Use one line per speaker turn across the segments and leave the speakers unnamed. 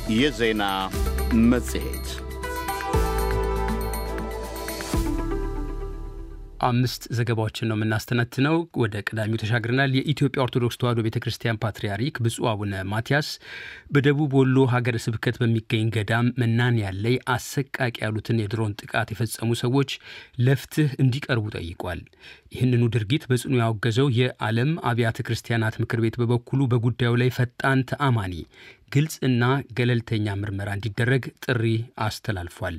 የዜና መጽሔት
አምስት ዘገባዎችን ነው የምናስተነትነው። ወደ ቀዳሚው ተሻግረናል። የኢትዮጵያ ኦርቶዶክስ ተዋሕዶ ቤተ ክርስቲያን ፓትርያርክ ብፁዕ አቡነ ማትያስ በደቡብ ወሎ ሀገረ ስብከት በሚገኝ ገዳም መናንያን ላይ አሰቃቂ ያሉትን የድሮን ጥቃት የፈጸሙ ሰዎች ለፍትህ እንዲቀርቡ ጠይቋል። ይህንኑ ድርጊት በጽኑ ያወገዘው የዓለም አብያተ ክርስቲያናት ምክር ቤት በበኩሉ በጉዳዩ ላይ ፈጣን፣ ተአማኒ ግልጽና ገለልተኛ ምርመራ እንዲደረግ ጥሪ አስተላልፏል።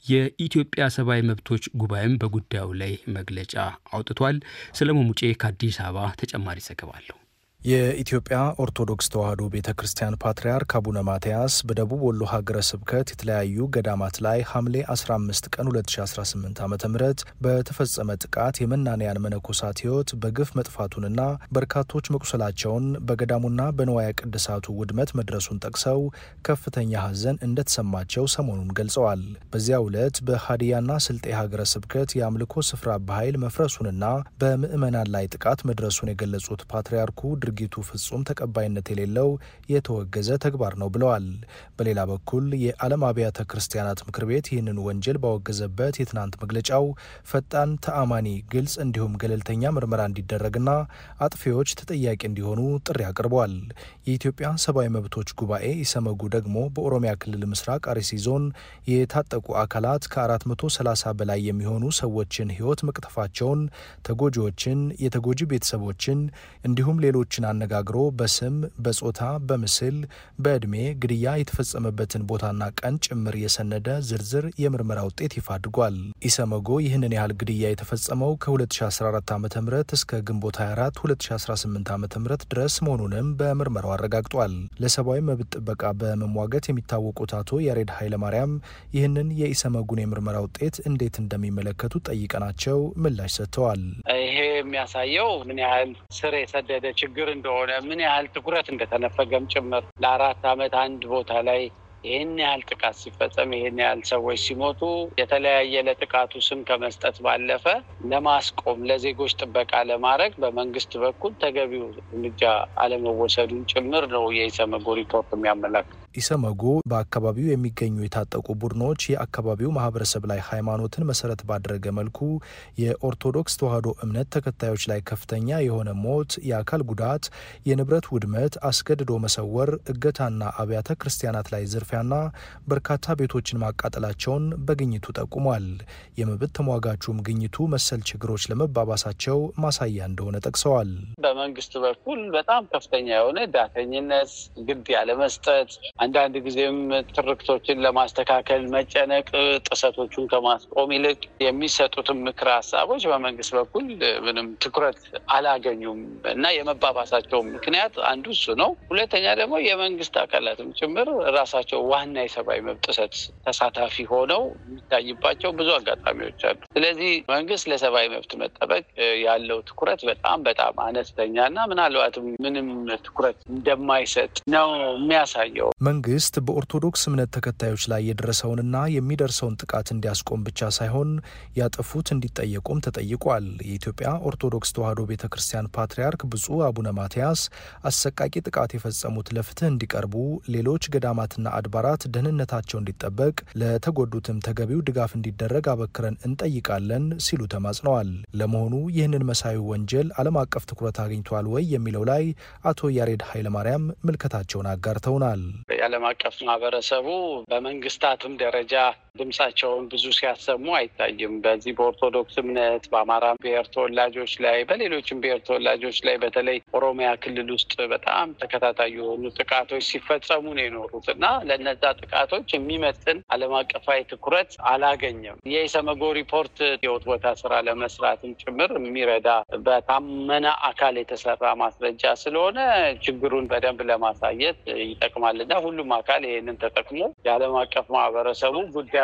የኢትዮጵያ ሰብአዊ መብቶች ጉባኤም በጉዳዩ ላይ መግለጫ አውጥቷል። ሰለሞን ሙጬ ከአዲስ አበባ ተጨማሪ ዘገባ አለው።
የኢትዮጵያ ኦርቶዶክስ ተዋሕዶ ቤተ ክርስቲያን ፓትርያርክ አቡነ ማትያስ በደቡብ ወሎ ሀገረ ስብከት የተለያዩ ገዳማት ላይ ሐምሌ 15 ቀን 2018 ዓ ም በተፈጸመ ጥቃት የመናንያን መነኮሳት ሕይወት በግፍ መጥፋቱንና በርካቶች መቁሰላቸውን በገዳሙና በንዋየ ቅድሳቱ ውድመት መድረሱን ጠቅሰው ከፍተኛ ሐዘን እንደተሰማቸው ሰሞኑን ገልጸዋል። በዚያ ዕለት በሀዲያና ስልጤ ሀገረ ስብከት የአምልኮ ስፍራ በኃይል መፍረሱንና በምዕመናን ላይ ጥቃት መድረሱን የገለጹት ፓትርያርኩ ድርጊቱ ፍጹም ተቀባይነት የሌለው የተወገዘ ተግባር ነው ብለዋል። በሌላ በኩል የዓለም አብያተ ክርስቲያናት ምክር ቤት ይህንን ወንጀል ባወገዘበት የትናንት መግለጫው ፈጣን፣ ተአማኒ፣ ግልጽ እንዲሁም ገለልተኛ ምርመራ እንዲደረግና አጥፊዎች ተጠያቂ እንዲሆኑ ጥሪ አቅርበዋል። የኢትዮጵያ ሰብአዊ መብቶች ጉባኤ ኢሰመጉ ደግሞ በኦሮሚያ ክልል ምስራቅ አርሲ ዞን የታጠቁ አካላት ከ430 በላይ የሚሆኑ ሰዎችን ሕይወት መቅጠፋቸውን፣ ተጎጂዎችን፣ የተጎጂ ቤተሰቦችን እንዲሁም ሌሎች ሰዎችን አነጋግሮ በስም በጾታ በምስል በዕድሜ ግድያ የተፈጸመበትን ቦታና ቀን ጭምር የሰነደ ዝርዝር የምርመራ ውጤት ይፋ አድርጓል። ኢሰመጎ ይህንን ያህል ግድያ የተፈጸመው ከ2014 ዓ ም እስከ ግንቦት 24 2018 ዓ ም ድረስ መሆኑንም በምርመራው አረጋግጧል። ለሰብአዊ መብት ጥበቃ በመሟገት የሚታወቁት አቶ ያሬድ ኃይለማርያም ይህንን የኢሰመጉን የምርመራ ውጤት እንዴት እንደሚመለከቱ ጠይቀናቸው ምላሽ ሰጥተዋል።
ይሄ የሚያሳየው ምን ያህል ስር የሰደደ ችግር እንደሆነ ምን ያህል ትኩረት እንደተነፈገም ጭምር ለአራት ዓመት አንድ ቦታ ላይ ይህን ያህል ጥቃት ሲፈጸም ይህን ያህል ሰዎች ሲሞቱ የተለያየ ለጥቃቱ ስም ከመስጠት ባለፈ ለማስቆም ለዜጎች ጥበቃ ለማድረግ በመንግስት በኩል ተገቢው እርምጃ አለመወሰዱን ጭምር ነው የኢሰመጎ ሪፖርት የሚያመላክት።
ኢሰመጉ በአካባቢው የሚገኙ የታጠቁ ቡድኖች የአካባቢው ማህበረሰብ ላይ ሃይማኖትን መሰረት ባደረገ መልኩ የኦርቶዶክስ ተዋሕዶ እምነት ተከታዮች ላይ ከፍተኛ የሆነ ሞት፣ የአካል ጉዳት፣ የንብረት ውድመት፣ አስገድዶ መሰወር፣ እገታና አብያተ ክርስቲያናት ላይ ዝርፊያና በርካታ ቤቶችን ማቃጠላቸውን በግኝቱ ጠቁሟል። የመብት ተሟጋቹም ግኝቱ መሰል ችግሮች ለመባባሳቸው ማሳያ እንደሆነ ጠቅሰዋል።
በመንግስት በኩል በጣም ከፍተኛ የሆነ ዳተኝነት፣ ግድ ያለመስጠት አንዳንድ ጊዜም ትርክቶችን ለማስተካከል መጨነቅ፣ ጥሰቶቹን ከማስቆም ይልቅ የሚሰጡትን ምክረ ሀሳቦች በመንግስት በኩል ምንም ትኩረት አላገኙም እና የመባባሳቸው ምክንያት አንዱ እሱ ነው። ሁለተኛ ደግሞ የመንግስት አካላትም ጭምር ራሳቸው ዋና የሰብአዊ መብት ጥሰት ተሳታፊ ሆነው የሚታይባቸው ብዙ አጋጣሚዎች አሉ። ስለዚህ መንግስት ለሰብአዊ መብት መጠበቅ ያለው ትኩረት በጣም በጣም አነስተኛ እና ምናልባትም ምንም ትኩረት እንደማይሰጥ ነው የሚያሳየው።
መንግስት በኦርቶዶክስ እምነት ተከታዮች ላይ የደረሰውንና የሚደርሰውን ጥቃት እንዲያስቆም ብቻ ሳይሆን ያጠፉት እንዲጠየቁም ተጠይቋል። የኢትዮጵያ ኦርቶዶክስ ተዋሕዶ ቤተ ክርስቲያን ፓትርያርክ ብፁዕ አቡነ ማትያስ አሰቃቂ ጥቃት የፈጸሙት ለፍትህ እንዲቀርቡ፣ ሌሎች ገዳማትና አድባራት ደህንነታቸው እንዲጠበቅ፣ ለተጎዱትም ተገቢው ድጋፍ እንዲደረግ አበክረን እንጠይቃለን ሲሉ ተማጽነዋል። ለመሆኑ ይህንን መሳዩ ወንጀል ዓለም አቀፍ ትኩረት አግኝቷል ወይ የሚለው ላይ አቶ ያሬድ ኃይለማርያም ምልከታቸውን አጋርተውናል።
የዓለም አቀፍ ማህበረሰቡ በመንግስታትም ደረጃ ድምጻቸውን ብዙ ሲያሰሙ አይታይም። በዚህ በኦርቶዶክስ እምነት በአማራ ብሔር ተወላጆች ላይ በሌሎችም ብሔር ተወላጆች ላይ በተለይ ኦሮሚያ ክልል ውስጥ በጣም ተከታታይ የሆኑ ጥቃቶች ሲፈጸሙ ነው የኖሩት እና ለነዛ ጥቃቶች የሚመጥን ዓለም አቀፋዊ ትኩረት አላገኘም። የኢሰመጎ ሪፖርት የህይወት ቦታ ስራ ለመስራትም ጭምር የሚረዳ በታመነ አካል የተሰራ ማስረጃ ስለሆነ ችግሩን በደንብ ለማሳየት ይጠቅማል እና ሁሉም አካል ይህንን ተጠቅሞ የዓለም አቀፍ ማህበረሰቡ ጉዳዩ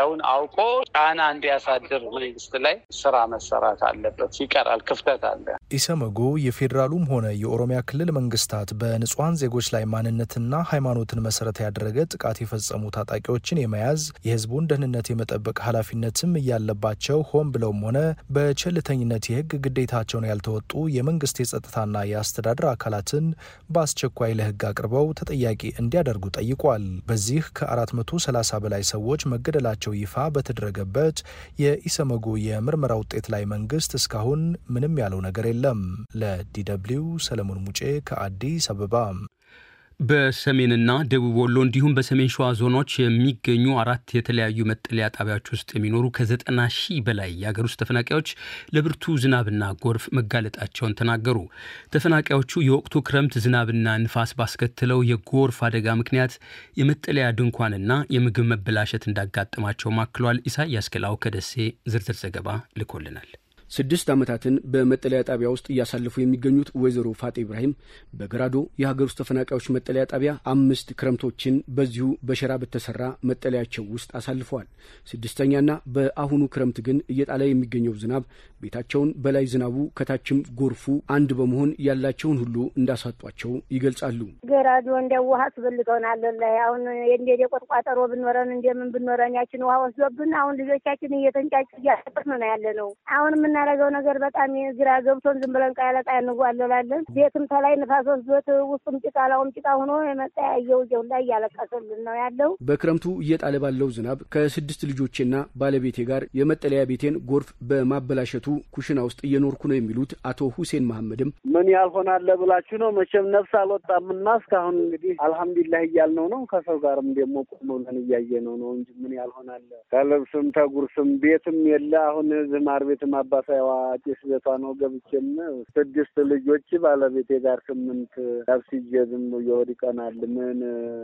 ጉዳዩን አውቆ ጫና እንዲያሳድር መንግስት ላይ ስራ መሰራት አለበት። ይቀራል፣ ክፍተት አለ።
ኢሰመጉ የፌዴራሉም ሆነ የኦሮሚያ ክልል መንግስታት በንጹሐን ዜጎች ላይ ማንነትና ሃይማኖትን መሰረት ያደረገ ጥቃት የፈጸሙ ታጣቂዎችን የመያዝ የህዝቡን ደህንነት የመጠበቅ ኃላፊነትም እያለባቸው ሆን ብለውም ሆነ በቸልተኝነት የህግ ግዴታቸውን ያልተወጡ የመንግስት የጸጥታና የአስተዳደር አካላትን በአስቸኳይ ለህግ አቅርበው ተጠያቂ እንዲያደርጉ ጠይቋል። በዚህ ከ430 በላይ ሰዎች መገደላቸው ይፋ በተደረገበት የኢሰመጉ የምርመራ ውጤት ላይ መንግስት እስካሁን ምንም ያለው ነገር የለም። ለዲደብሊው ሰለሞን ሙጬ ከአዲስ አበባ።
በሰሜንና ደቡብ ወሎ እንዲሁም በሰሜን ሸዋ ዞኖች የሚገኙ አራት የተለያዩ መጠለያ ጣቢያዎች ውስጥ የሚኖሩ ከዘጠና ሺህ በላይ የአገር ውስጥ ተፈናቃዮች ለብርቱ ዝናብና ጎርፍ መጋለጣቸውን ተናገሩ። ተፈናቃዮቹ የወቅቱ ክረምት ዝናብና ንፋስ ባስከትለው የጎርፍ አደጋ ምክንያት የመጠለያ ድንኳንና የምግብ መበላሸት እንዳጋጠማቸው ማክሏል። ኢሳያስ ገላው ከደሴ ዝርዝር ዘገባ ልኮልናል።
ስድስት ዓመታትን በመጠለያ ጣቢያ ውስጥ እያሳለፉ የሚገኙት ወይዘሮ ፋጤ ኢብራሂም በገራዶ የሀገር ውስጥ ተፈናቃዮች መጠለያ ጣቢያ አምስት ክረምቶችን በዚሁ በሸራ በተሰራ መጠለያቸው ውስጥ አሳልፈዋል። ስድስተኛና በአሁኑ ክረምት ግን እየጣለ የሚገኘው ዝናብ ቤታቸውን በላይ ዝናቡ ከታችም ጎርፉ አንድ በመሆን ያላቸውን ሁሉ እንዳሳጧቸው ይገልጻሉ።
ገራዶ እንደ ውሃ አስበልጠውናል። ላይ አሁን እንደ ቆጥቋጠሮ ብኖረን እንደምን ብኖረን ያችን ውሃ ወስዶብን አሁን ልጆቻችን እየተንጫጭ እያጠቅን ነው ያለ ነው አሁን የምናደርገው ነገር በጣም ግራ ገብቶን ዝም ብለን ቃያ ለቃያ እንጓለላለን። ቤትም ተላይ ንፋስ ወስዶት ውስጡም ጭቃ ላውም ጭቃ ሆኖ የመጠያየው ጀው ላይ እያለቀሰልን ነው ያለው።
በክረምቱ እየጣለ ባለው ዝናብ ከስድስት ልጆቼና ባለቤቴ ጋር የመጠለያ ቤቴን ጎርፍ በማበላሸቱ ኩሽና ውስጥ እየኖርኩ ነው የሚሉት አቶ ሁሴን መሐመድም
ምን ያልሆናለ ብላችሁ ነው መቼም ነፍስ አልወጣምና እስካሁን እንግዲህ አልሐምዱሊላህ እያልነው ነው። ከሰው ጋርም ደግሞ ቁም ብለን እያየነው ነው እንጂ ምን ያልሆናለ ከልብስም ተጉርስም ቤትም የለ አሁን ዝማር ቤትም አባሳይዋ ጭስ ቤቷ ነው ገብቼም ስድስት ልጆች ባለቤቴ ጋር ስምንት ነፍስዬ ዝም ይወድቀናል ምን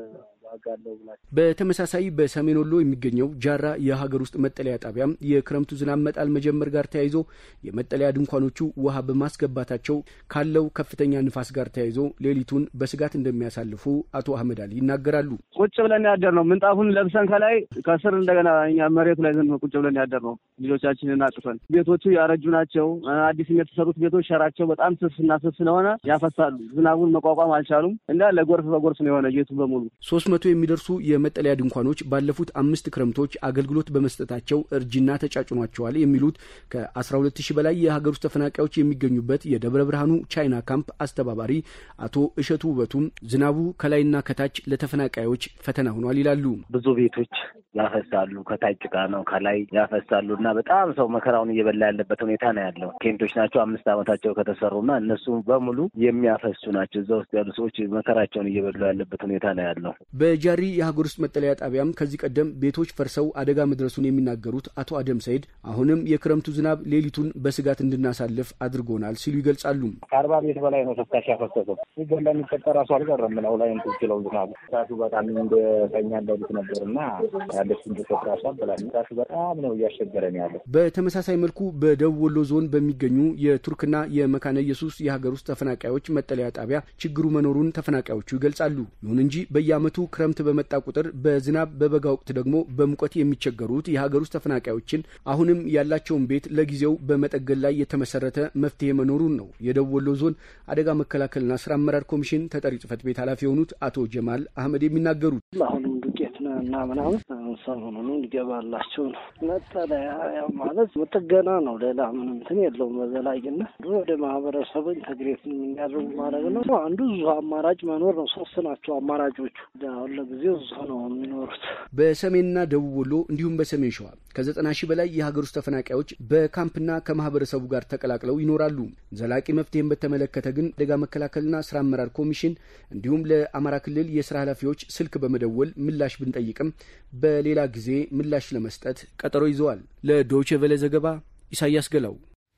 ዋጋለው ብላችሁ
በተመሳሳይ በሰሜን ወሎ የሚገኘው ጃራ የሀገር ውስጥ መጠለያ ጣቢያም የክረምቱ ዝናብ መጣል መጀመር ጋር ተያይዞ የመጠለያ ድንኳኖቹ ውሃ በማስገባታቸው ካለው ከፍተኛ ንፋስ ጋር ተያይዞ ሌሊቱን በስጋት እንደሚያሳልፉ አቶ አህመድ አሊ ይናገራሉ።
ቁጭ ብለን ያደር ነው ምንጣፉን ለብሰን ከላይ ከስር እንደገና እኛ መሬቱ ላይ ዘን ቁጭ ብለን ያደር ነው ልጆቻችንን አጥፈን። ቤቶቹ ያረጁ ናቸው። አዲስ የተሰሩት ቤቶች ሸራቸው በጣም ስስ እና ስስ ስለሆነ ያፈሳሉ። ዝናቡን መቋቋም አልቻሉም እና ለጎርፍ በጎርፍ ነው የሆነ ቤቱ በሙሉ
ሶስት መቶ የሚደርሱ የመጠለያ ድንኳኖች ባለፉት አምስት ክረምቶች አገልግሎት በመስጠታቸው እርጅና ተጫጭኗቸዋል የሚሉት ከ12 ሺህ በላይ የሀገር ውስጥ ተፈናቃዮች የሚገኙበት የደብረ ብርሃኑ ቻይና ካምፕ አስተባባሪ አቶ እሸቱ ውበቱም ዝናቡ ከላይና ከታች ለተፈናቃዮች ፈተና ሆኗል ይላሉ።
ብዙ ቤቶች ያፈሳሉ፣ ከታች ጭቃ ነው፣ ከላይ ያፈሳሉ እና በጣም ሰው መከራውን እየበላ ያለበት ሁኔታ ነው ያለው። ቴንቶች ናቸው አምስት ዓመታቸው ከተሰሩና እነሱ በሙሉ የሚያፈሱ ናቸው። እዛ ውስጥ ያሉ ሰዎች መከራቸውን እየበሉ ያለበት ሁኔታ ነው ያለው።
በጃሪ የሀገር ውስጥ መጠለያ ጣቢያም ከዚህ ቀደም ቤቶች ፈርሰው አደጋ መድረሱን የሚናገሩት አቶ አደም ሰይድ አሁንም የክረምቱ ዝናብ ሌሊቱን በስጋት እንድናሳልፍ አድርጎናል ሲሉ ይገልጻሉ።
ከአርባ ቤት በላይ ነው ፍሳሽ ያፈሰሰው። ሲገን ለሚቀጠ ራሱ አልቀረም ነው ላይ እንትን ችለው ዝናቡ ራሱ በጣም እንደተኛ እንዳሉት ነበር እና ያለች እንድሰት ራሱ አበላል ራሱ በጣም ነው እያስቸገረን ያለው።
በተመሳሳይ መልኩ በደቡብ ወሎ ዞን በሚገኙ የቱርክና የመካነ ኢየሱስ የሀገር ውስጥ ተፈናቃዮች መጠለያ ጣቢያ ችግሩ መኖሩን ተፈናቃዮቹ ይገልጻሉ። ይሁን እንጂ በየዓመቱ ክረምት በመጣ ቁጥር በዝናብ በበጋ ወቅት ደግሞ በሙቀት የሚቸገሩት የሀገር ውስጥ ተፈናቃዮችን አሁንም ያላቸውን ቤት ለጊዜው በመጠገን ላይ የተመሰረተ መፍትሄ መኖሩን ነው የደቡብ ወሎ ዞን አደጋ መከላከልና ስራ አመራር ኮሚሽን ተጠሪ ጽህፈት ቤት ኃላፊ የሆኑት አቶ ጀማል አህመድ የሚናገሩት
አሁንም ዱቄት እና ምናምን ሰሞኑን እንዲገባላቸው ነው። መጠለያ ያው ማለት ጥገና ነው። ሌላ ምንም እንትን የለውም። በዘላቂነት ወደ ማህበረሰቡ ኢንተግሬት የሚያደርጉ ማድረግ ነው። አንዱ ብዙ አማራጭ መኖር ነው። ሶስት ናቸው አማራጮቹ። አሁን ለጊዜው እዛ ነው የሚኖሩት።
በሰሜንና ደቡብ ወሎ እንዲሁም በሰሜን ሸዋ ከዘጠና ሺህ በላይ የሀገር ውስጥ ተፈናቃዮች በካምፕና ከማህበረሰቡ ጋር ተቀላቅለው ይኖራሉ። ዘላቂ መፍትሄን በተመለከተ ግን አደጋ መከላከልና ስራ አመራር ኮሚሽን እንዲሁም ለአማራ ክልል የስራ ኃላፊዎች ስልክ በመደወል ምላሽ ብንጠይቅም በሌላ ጊዜ ምላሽ ለመስጠት ቀጠሮ ይዘዋል። ለዶይቼ ቬለ ዘገባ ኢሳያስ ገላው።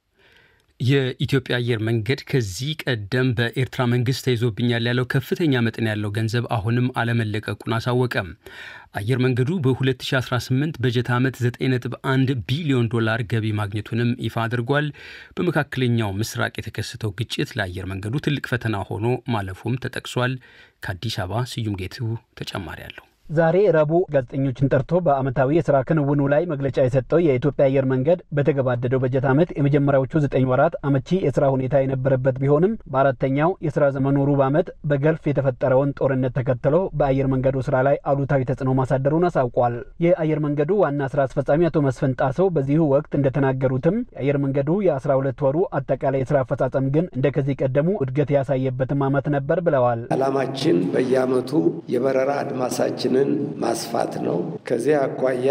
የኢትዮጵያ አየር መንገድ ከዚህ ቀደም በኤርትራ መንግስት ተይዞብኛል ያለው ከፍተኛ መጠን ያለው ገንዘብ አሁንም አለመለቀቁን አሳወቀም። አየር መንገዱ በ2018 በጀት ዓመት 9.1 ቢሊዮን ዶላር ገቢ ማግኘቱንም ይፋ አድርጓል። በመካከለኛው ምስራቅ የተከሰተው ግጭት ለአየር መንገዱ ትልቅ ፈተና ሆኖ ማለፉም ተጠቅሷል። ከአዲስ አበባ ስዩም ጌቱ ተጨማሪ አለው።
ዛሬ ረቡዕ ጋዜጠኞችን ጠርቶ በዓመታዊ የስራ ክንውኑ ላይ መግለጫ የሰጠው የኢትዮጵያ አየር መንገድ በተገባደደው በጀት ዓመት የመጀመሪያዎቹ ዘጠኝ ወራት አመቺ የስራ ሁኔታ የነበረበት ቢሆንም በአራተኛው የስራ ዘመኑ ሩብ ዓመት በገልፍ የተፈጠረውን ጦርነት ተከትሎ በአየር መንገዱ ስራ ላይ አሉታዊ ተጽዕኖ ማሳደሩን አሳውቋል። የአየር መንገዱ ዋና ስራ አስፈጻሚ አቶ መስፍን ጣሰው በዚሁ ወቅት እንደተናገሩትም የአየር መንገዱ የአስራ ሁለት ወሩ አጠቃላይ የስራ አፈጻጸም ግን እንደ ከዚህ ቀደሙ እድገት ያሳየበትም ዓመት ነበር ብለዋል።
ዓላማችን በየዓመቱ የበረራ አድማሳችንን ማስፋት ነው። ከዚህ አኳያ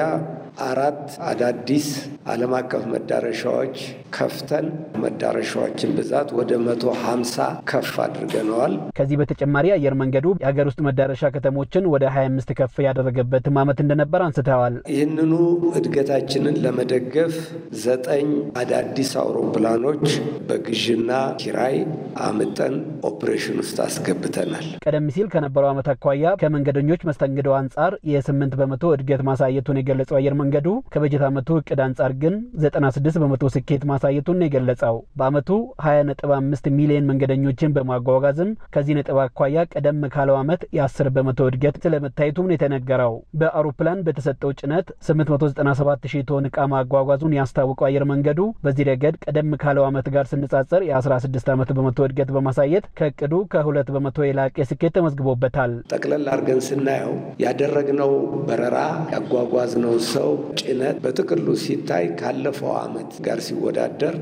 አራት አዳዲስ ዓለም አቀፍ መዳረሻዎች ከፍተን መዳረሻዎችን ብዛት ወደ መቶ ሀምሳ ከፍ አድርገነዋል።
ከዚህ በተጨማሪ አየር መንገዱ የሀገር ውስጥ መዳረሻ ከተሞችን ወደ 25 ከፍ ያደረገበትም ዓመት እንደነበር አንስተዋል።
ይህንኑ እድገታችንን ለመደገፍ ዘጠኝ አዳዲስ አውሮፕላኖች በግዥና ኪራይ አምጠን ኦፕሬሽን ውስጥ አስገብተናል።
ቀደም ሲል ከነበረው ዓመት አኳያ ከመንገደኞች መስተንግዶ አንጻር የስምንት በመቶ እድገት ማሳየቱን የገለጸው አየር መንገዱ ከበጀት ዓመቱ እቅድ አንጻር ግን 96 በመቶ ስኬት ማሳየቱን ነው የገለጸው። በዓመቱ 20.5 ሚሊዮን መንገደኞችን በማጓጓዝም ከዚህ ነጥብ አኳያ ቀደም ካለው ዓመት የ10 በመቶ እድገት ስለመታየቱም ነው የተነገረው። በአውሮፕላን በተሰጠው ጭነት 897 ሺህ ቶን ዕቃ ማጓጓዙን ያስታወቀው አየር መንገዱ በዚህ ረገድ ቀደም ካለው ዓመት ጋር ስነጻጸር የ16 ዓመት በመቶ እድገት በማሳየት ከእቅዱ ከሁለት በመቶ የላቀ ስኬት ተመዝግቦበታል።
ጠቅለል አድርገን ስናየው ያደረግነው በረራ ያጓጓዝነው ሰው ጭነት በጥቅሉ ሲታይ ካለፈው ዓመት ጋር ሲወዳደር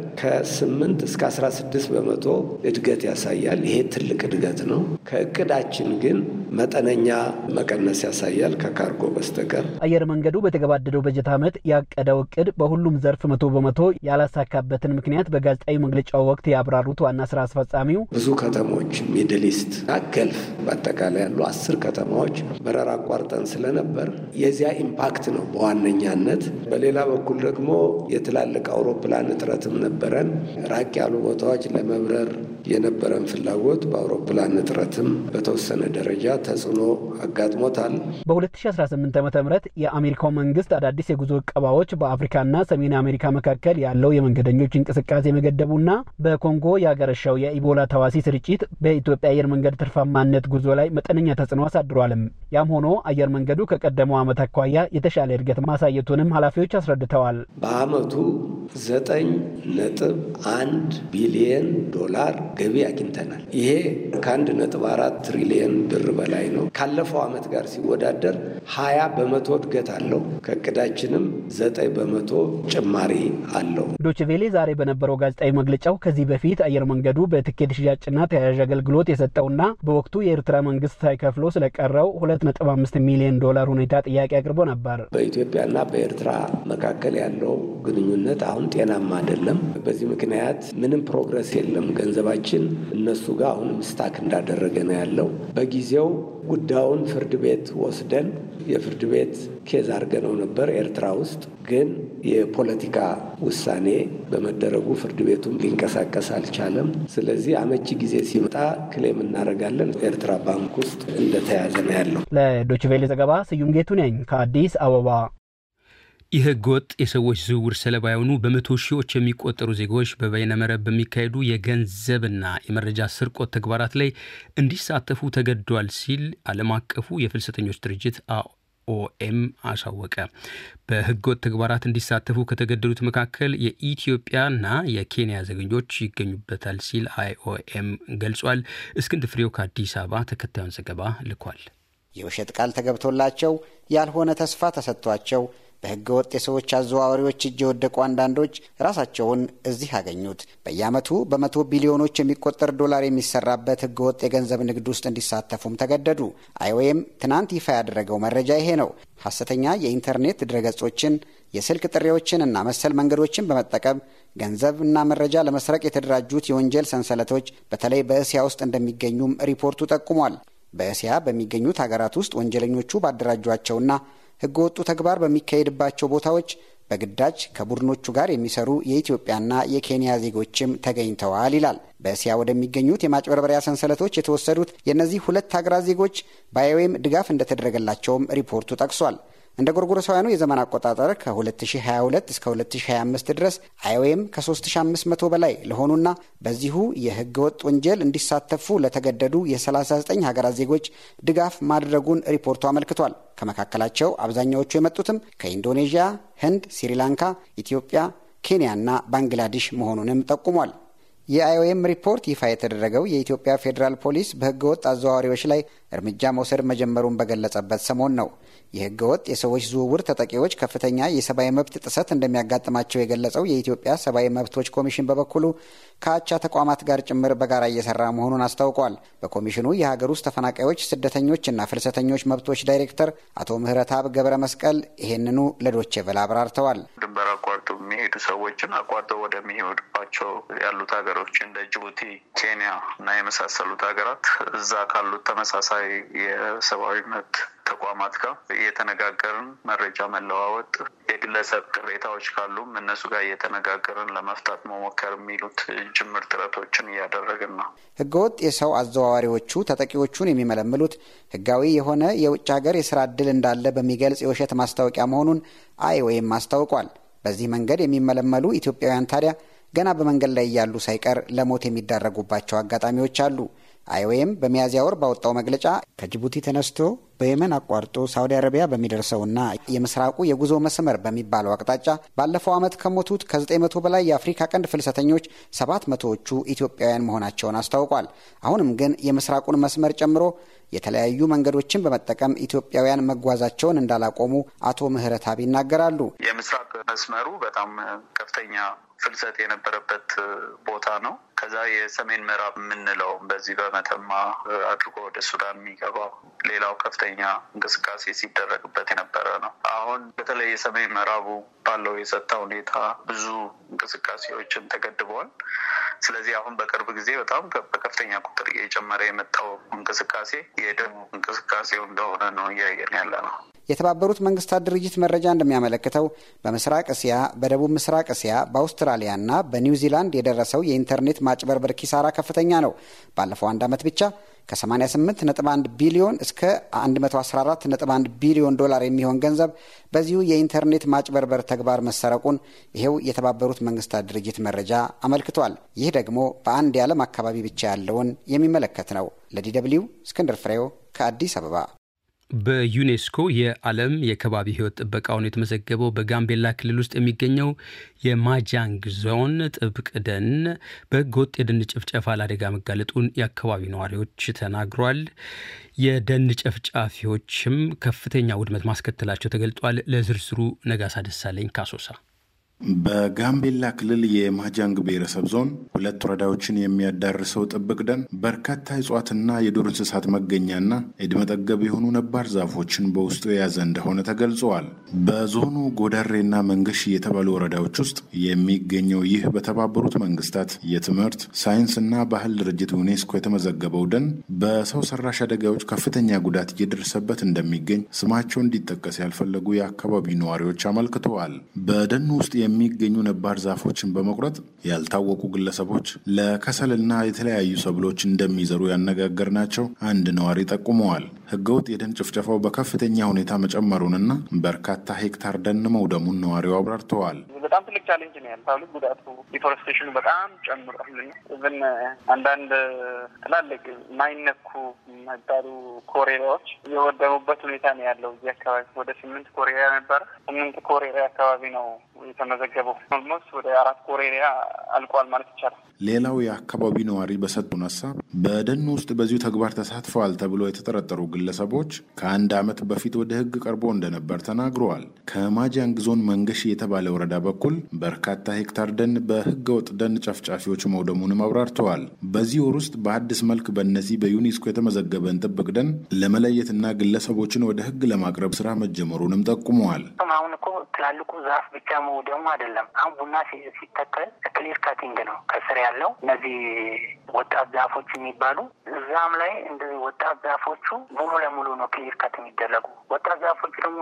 ከ8 እስከ 16 በመቶ እድገት ያሳያል። ይሄ ትልቅ እድገት ነው። ከእቅዳችን ግን መጠነኛ መቀነስ ያሳያል ከካርጎ በስተቀር።
አየር መንገዱ በተገባደደው በጀት ዓመት ያቀደው እቅድ በሁሉም ዘርፍ መቶ በመቶ ያላሳካበትን ምክንያት በጋዜጣዊ መግለጫው ወቅት ያብራሩት ዋና ስራ አስፈጻሚው
ብዙ ከተሞች ሚድል ኢስት እና ገልፍ በአጠቃላይ ያሉ አስር ከተማዎች በረራ አቋርጠን ስለነበር የዚያ ኢምፓክት ነው በዋነኛነት። በሌላ በኩል ደግሞ የትላልቅ አውሮፕላን እጥረትም ነበረን። ራቅ ያሉ ቦታዎች ለመብረር የነበረን ፍላጎት በአውሮፕላን እጥረትም በተወሰነ ደረጃ ተጽዕኖ አጋጥሞታል።
በ2018 ዓ ም የአሜሪካው መንግስት አዳዲስ የጉዞ እቀባዎች በአፍሪካና ሰሜን አሜሪካ መካከል ያለው የመንገደኞች እንቅስቃሴ መገደቡና በኮንጎ ያገረሻው የኢቦላ ተዋሲ ስርጭት በኢትዮጵያ አየር መንገድ ትርፋማነት ጉዞ ላይ መጠነኛ ተጽዕኖ አሳድሯልም። ያም ሆኖ አየር መንገዱ ከቀደመው ዓመት አኳያ የተሻለ እድገት ማሳየቱንም ኃላፊዎች አስረድተዋል።
በአመቱ ዘጠኝ ነጥብ አንድ ቢሊየን ዶላር ገቢ አግኝተናል። ይሄ ከአንድ ነጥብ አራት ትሪሊየን ብር በላይ ነው። ካለፈው ዓመት ጋር ሲወዳደር ሀያ በመቶ እድገት አለው። ከእቅዳችንም ዘጠኝ በመቶ ጭማሪ አለው።
ዶችቬሌ ዛሬ በነበረው ጋዜጣዊ መግለጫው ከዚህ በፊት አየር መንገዱ በትኬት ሽያጭና ተያያዥ አገልግሎት የሰጠውና በወቅቱ የኤርትራ መንግስት ሳይከፍሎ ስለቀረው ሁለት ነጥብ አምስት ሚሊዮን ዶላር ሁኔታ ጥያቄ አቅርቦ ነበር።
በኢትዮጵያና በኤርትራ መካከል ያለው ግንኙነት አሁን ጤናማ አይደለም። በዚህ ምክንያት ምንም ፕሮግረስ የለም። ገንዘባችን እነሱ ጋር አሁንም ስታክ እንዳደረገ ነው ያለው። በጊዜው ጉዳዩን ፍርድ ቤት ወስደን የፍርድ ቤት ኬዝ አድርገነው ነበር ኤርትራ ውስጥ ግን የፖለቲካ ውሳኔ በመደረጉ ፍርድ ቤቱም ሊንቀሳቀስ አልቻለም። ስለዚህ አመቺ ጊዜ ሲመጣ ክሌም እናደርጋለን። ኤርትራ ባንክ ውስጥ እንደተያዘ ነው ያለው።
ለዶችቬሌ ዘገባ ስዩም ጌቱ ነኝ ከአዲስ አበባ።
የህገ ወጥ የሰዎች ዝውውር ሰለባ የሆኑ በመቶ ሺዎች የሚቆጠሩ ዜጎች በበይነመረብ በሚካሄዱ የገንዘብና የመረጃ ስርቆት ተግባራት ላይ እንዲሳተፉ ተገዷል ሲል ዓለም አቀፉ የፍልሰተኞች ድርጅት ኦኤም አሳወቀ። በህገወጥ ተግባራት እንዲሳተፉ ከተገደሉት መካከል የኢትዮጵያና የኬንያ ዜጎች ይገኙበታል ሲል አይኦኤም ገልጿል። እስክንድር ፍሬው ከአዲስ አበባ ተከታዩን ዘገባ ልኳል።
የውሸት ቃል ተገብቶላቸው ያልሆነ ተስፋ ተሰጥቷቸው በህገ ወጥ የሰዎች አዘዋዋሪዎች እጅ የወደቁ አንዳንዶች ራሳቸውን እዚህ አገኙት። በየዓመቱ በመቶ ቢሊዮኖች የሚቆጠር ዶላር የሚሰራበት ህገ ወጥ የገንዘብ ንግድ ውስጥ እንዲሳተፉም ተገደዱ። አይኦኤም ትናንት ይፋ ያደረገው መረጃ ይሄ ነው። ሐሰተኛ የኢንተርኔት ድረገጾችን፣ የስልክ ጥሪዎችን እና መሰል መንገዶችን በመጠቀም ገንዘብና መረጃ ለመስረቅ የተደራጁት የወንጀል ሰንሰለቶች በተለይ በእስያ ውስጥ እንደሚገኙም ሪፖርቱ ጠቁሟል። በእስያ በሚገኙት ሀገራት ውስጥ ወንጀለኞቹ ባደራጇቸውና ህገወጡ ተግባር በሚካሄድባቸው ቦታዎች በግዳጅ ከቡድኖቹ ጋር የሚሰሩ የኢትዮጵያና የኬንያ ዜጎችም ተገኝተዋል ይላል። በእስያ ወደሚገኙት የማጭበርበሪያ ሰንሰለቶች የተወሰዱት የእነዚህ ሁለት ሀገራት ዜጎች በአይኦኤም ድጋፍ እንደተደረገላቸውም ሪፖርቱ ጠቅሷል። እንደ ጎርጎሮሳውያኑ የዘመን አቆጣጠር ከ2022 እስከ 2025 ድረስ አይኦኤም ከ3500 በላይ ለሆኑና በዚሁ የህገ ወጥ ወንጀል እንዲሳተፉ ለተገደዱ የ39 ሀገራት ዜጎች ድጋፍ ማድረጉን ሪፖርቱ አመልክቷል። ከመካከላቸው አብዛኛዎቹ የመጡትም ከኢንዶኔዥያ፣ ህንድ፣ ስሪላንካ፣ ኢትዮጵያ፣ ኬንያና ባንግላዴሽ መሆኑንም ጠቁሟል። የአይኦኤም ሪፖርት ይፋ የተደረገው የኢትዮጵያ ፌዴራል ፖሊስ በህገ ወጥ አዘዋዋሪዎች ላይ እርምጃ መውሰድ መጀመሩን በገለጸበት ሰሞን ነው። የህገ ወጥ የሰዎች ዝውውር ተጠቂዎች ከፍተኛ የሰብአዊ መብት ጥሰት እንደሚያጋጥማቸው የገለጸው የኢትዮጵያ ሰብአዊ መብቶች ኮሚሽን በበኩሉ ከአቻ ተቋማት ጋር ጭምር በጋራ እየሰራ መሆኑን አስታውቋል። በኮሚሽኑ የሀገር ውስጥ ተፈናቃዮች ስደተኞችና ፍልሰተኞች መብቶች ዳይሬክተር አቶ ምህረትአብ ገብረ መስቀል ይህንኑ ለዶቼ ቬለ አብራርተዋል።
ድንበር አቋርጦ የሚሄዱ ሰዎችን አቋርጠው ወደሚሄዱባቸው ያሉት ሀገሮች እንደ ጅቡቲ፣ ኬንያ እና የመሳሰሉት ሀገራት እዛ ካሉት ተመሳሳይ የሰብአዊ መብት ተቋማት ጋር እየተነጋገርን መረጃ መለዋወጥ፣ የግለሰብ ቅሬታዎች ካሉም እነሱ ጋር እየተነጋገርን ለመፍታት መሞከር የሚሉት ጅምር ጥረቶችን እያደረግን ነው።
ህገወጥ የሰው አዘዋዋሪዎቹ ተጠቂዎቹን የሚመለምሉት ህጋዊ የሆነ የውጭ ሀገር የስራ ዕድል እንዳለ በሚገልጽ የውሸት ማስታወቂያ መሆኑን አይኦኤም አስታውቋል። በዚህ መንገድ የሚመለመሉ ኢትዮጵያውያን ታዲያ ገና በመንገድ ላይ እያሉ ሳይቀር ለሞት የሚዳረጉባቸው አጋጣሚዎች አሉ። አይኦኤም በሚያዝያ ወር ባወጣው መግለጫ ከጅቡቲ ተነስቶ በየመን አቋርጦ ሳውዲ አረቢያ በሚደርሰውና የምስራቁ የጉዞ መስመር በሚባለው አቅጣጫ ባለፈው ዓመት ከሞቱት ከ900 በላይ የአፍሪካ ቀንድ ፍልሰተኞች 700ዎቹ ኢትዮጵያውያን መሆናቸውን አስታውቋል። አሁንም ግን የምስራቁን መስመር ጨምሮ የተለያዩ መንገዶችን በመጠቀም ኢትዮጵያውያን መጓዛቸውን እንዳላቆሙ አቶ ምህረትአብ ይናገራሉ።
የምስራቅ መስመሩ በጣም ከፍተኛ ፍልሰት የነበረበት ቦታ ነው። ከዛ የሰሜን ምዕራብ የምንለው በዚህ በመተማ አድርጎ ወደ ሱዳን የሚገባው ሌላው ከፍተኛ እንቅስቃሴ ሲደረግበት የነበረ ነው። አሁን በተለይ የሰሜን ምዕራቡ ባለው የጸጥታ ሁኔታ ብዙ እንቅስቃሴዎችን ተገድበዋል። ስለዚህ አሁን በቅርብ ጊዜ በጣም በከፍተኛ ቁጥር እየጨመረ የመጣው እንቅስቃሴ የደቡብ እንቅስቃሴው እንደሆነ ነው እያየን ያለ ነው።
የተባበሩት መንግስታት ድርጅት መረጃ እንደሚያመለክተው በምስራቅ እስያ፣ በደቡብ ምስራቅ እስያ፣ በአውስትራሊያና በኒውዚላንድ የደረሰው የኢንተርኔት ማጭበርበር ኪሳራ ከፍተኛ ነው። ባለፈው አንድ ዓመት ብቻ ከ88.1 ቢሊዮን እስከ 114.1 ቢሊዮን ዶላር የሚሆን ገንዘብ በዚሁ የኢንተርኔት ማጭበርበር ተግባር መሰረቁን ይሄው የተባበሩት መንግስታት ድርጅት መረጃ አመልክቷል። ይህ ደግሞ በአንድ የዓለም አካባቢ ብቻ ያለውን የሚመለከት ነው። ለዲ ደብልዩ እስክንድር ፍሬው ከአዲስ አበባ።
በዩኔስኮ የዓለም የከባቢ ሕይወት ጥበቃውን የተመዘገበው በጋምቤላ ክልል ውስጥ የሚገኘው የማጃንግ ዞን ጥብቅ ደን በሕገወጥ የደን ጭፍጨፋ ለአደጋ መጋለጡን የአካባቢው ነዋሪዎች ተናግሯል። የደን ጨፍጫፊዎችም ከፍተኛ ውድመት ማስከተላቸው ተገልጧል። ለዝርዝሩ ነጋሳ ደሳለኝ ካሶሳ
በጋምቤላ ክልል የማጃንግ ብሔረሰብ ዞን ሁለት ወረዳዎችን የሚያዳርሰው ጥብቅ ደን በርካታ እጽዋትና የዱር እንስሳት መገኛና ዕድሜ ጠገብ የሆኑ ነባር ዛፎችን በውስጡ የያዘ እንደሆነ ተገልጸዋል። በዞኑ ጎዳሬና መንገሽ የተባሉ ወረዳዎች ውስጥ የሚገኘው ይህ በተባበሩት መንግስታት የትምህርት ሳይንስና ባህል ድርጅት ዩኔስኮ የተመዘገበው ደን በሰው ሰራሽ አደጋዎች ከፍተኛ ጉዳት እየደረሰበት እንደሚገኝ ስማቸው እንዲጠቀስ ያልፈለጉ የአካባቢው ነዋሪዎች አመልክተዋል። በደኑ ውስጥ የሚገኙ ነባር ዛፎችን በመቁረጥ ያልታወቁ ግለሰቦች ለከሰልና የተለያዩ ሰብሎች እንደሚዘሩ ያነጋገርናቸው አንድ ነዋሪ ጠቁመዋል። ህገወጥ የደን ጭፍጨፋው በከፍተኛ ሁኔታ መጨመሩንና በርካታ ሄክታር ደን መውደሙን ነዋሪው አብራርተዋል።
በጣም ትልቅ ቻሌንጅ ነው ያልታሉ ጉዳቱ ዲፎረስቴሽኑ በጣም ጨምሯል። ኢቨን አንዳንድ ትላልቅ የማይነኩ የሚባሉ ኮሬሪያዎች የወደሙበት ሁኔታ ነው ያለው። እዚህ አካባቢ ወደ ስምንት ኮሬሪያ ነበረ። ስምንት ኮሬሪያ አካባቢ ነው የተመዘገበው። ኦልሞስት ወደ አራት ኮሬሪያ አልቋል ማለት ይቻላል።
ሌላው የአካባቢ ነዋሪ በሰጡን ሀሳብ በደኑ ውስጥ በዚሁ ተግባር ተሳትፈዋል ተብሎ የተጠረጠሩ ግለሰቦች ከአንድ ዓመት በፊት ወደ ህግ ቀርቦ እንደነበር ተናግረዋል። ከማጃንግ ዞን መንገሽ የተባለ ወረዳ በኩል በርካታ ሄክታር ደን በህገ ወጥ ደን ጨፍጫፊዎች መውደሙንም አብራርተዋል። በዚህ ወር ውስጥ በአዲስ መልክ በእነዚህ በዩኔስኮ የተመዘገበን ጥብቅ ደን ለመለየትና ግለሰቦችን ወደ ህግ ለማቅረብ ስራ መጀመሩንም ጠቁመዋል።
አሁን እኮ ትላልቁ ዛፍ ብቻ መውደሙ አይደለም። አሁን ቡና ሲተከል ክሊር ካቲንግ ነው ከስር ያለው እነዚህ ወጣት ዛፎች የሚባሉ እዛም ላይ እንደዚህ ወጣት ዛፎቹ ሙሉ ለሙሉ ነው ክሊር ካት የሚደረጉ። ወጣት ዛፎቹ ደግሞ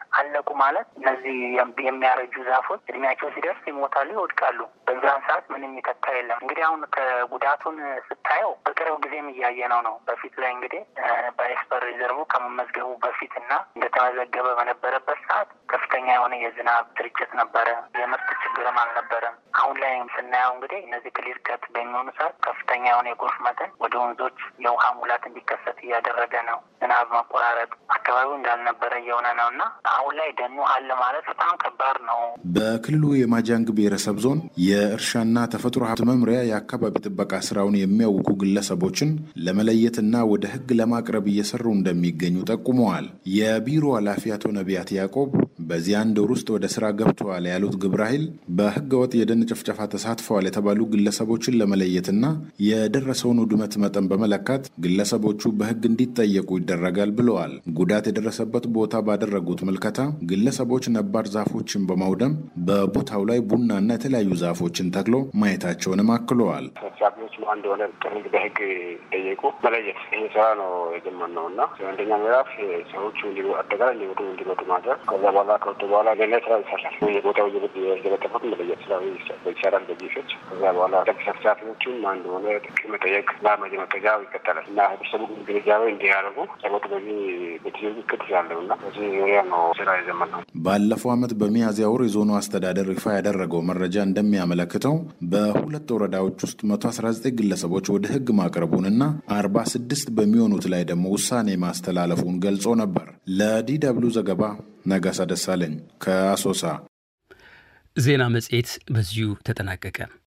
አለቁ ማለት እነዚህ የሚያረጁ ዛፎች እድሜያቸው ሲደርስ ይሞታሉ፣ ይወድቃሉ። በዛን ሰዓት ምንም ይተካ የለም። እንግዲህ አሁን ከጉዳቱን ስታየው በቅርብ ጊዜም እያየነው ነው። በፊት ላይ እንግዲህ በኤክስፐር ሪዘርቭ ከመመዝገቡ በፊት እና እንደተመዘገበ በነበረበት ሰዓት ከፍተኛ የሆነ የዝናብ ስርጭት ነበረ። የምርት ችግርም አልነበረም። አሁን ላይ ስናየው እንግዲህ እነዚህ ክሊር ከት በሚሆኑ ሰዓት ከፍተኛ የሆነ የጎርፍ መጠን ወደ ወንዞች የውሃ ሙላት እንዲከሰት እያደረገ ነው። ዝናብ መቆራረጥ አካባቢው እንዳልነበረ እየሆነ ነው እና አሁን ላይ ደኑ አለ ማለት በጣም ከባድ ነው።
በክልሉ የማጃንግ ብሔረሰብ ዞን የእርሻና ተፈጥሮ ሀብት መምሪያ የአካባቢ ጥበቃ ስራውን የሚያውቁ ግለሰቦችን ለመለየትና ወደ ሕግ ለማቅረብ እየሰሩ እንደሚገኙ ጠቁመዋል። የቢሮ ኃላፊ አቶ ነቢያት ያዕቆብ በዚህ አንድ ወር ውስጥ ወደ ስራ ገብተዋል ያሉት ግብረ ኃይል በህገ ወጥ የደን ጭፍጨፋ ተሳትፈዋል የተባሉ ግለሰቦችን ለመለየትና የደረሰውን ውድመት መጠን በመለካት ግለሰቦቹ በህግ እንዲጠየቁ ይደረጋል ብለዋል። ጉዳት የደረሰበት ቦታ ባደረጉት ምልከታ ግለሰቦች ነባር ዛፎችን በማውደም በቦታው ላይ ቡናና የተለያዩ ዛፎችን ተክሎ ማየታቸውንም አክለዋል።
ሰብሳቢዎች ማን እንደሆነ ጥንግ በህግ ጠየቁ መለየት ይህ ስራ ነው የጀመርነው እና አንደኛ ምዕራፍ ሰዎቹ አጠቃላይ እንዲወጡ እንዲመጡ ማድረግ ከዛ በኋላ ከወጡ በኋላ ገና ስራ ይሰራል። የቦታው የበጠፉት መለየት ስራ ይሰራል በጂሶች ከዛ በኋላ ጠቅ ሰብሳቢዎቹን ማን እንደሆነ ጥቅ መጠየቅ እና መጠጃው ይቀጠላል እና ህብረተሰቡ ግንዛቤ እንዲያደርጉ ጸሎት በዚህ በትይዙ እቅድ ያለው እና በዚህ ዙሪያ ነው ስራ የጀመርነው።
ባለፈው ዓመት በሚያዝያ ወር የዞኑ አስተዳደር ይፋ ያደረገው መረጃ እንደሚያመለክተው በሁለት ወረዳዎች ውስጥ መቶ አስራ ዘጠኝ ግለሰቦች ወደ ህግ ማቅረቡንና አርባ ስድስት በሚሆኑት ላይ ደግሞ ውሳኔ ማስተላለፉን ገልጾ ነበር። ለዲ ደብልዩ ዘገባ ነጋሳ ደሳለኝ ከአሶሳ።
ዜና መጽሔት በዚሁ ተጠናቀቀ።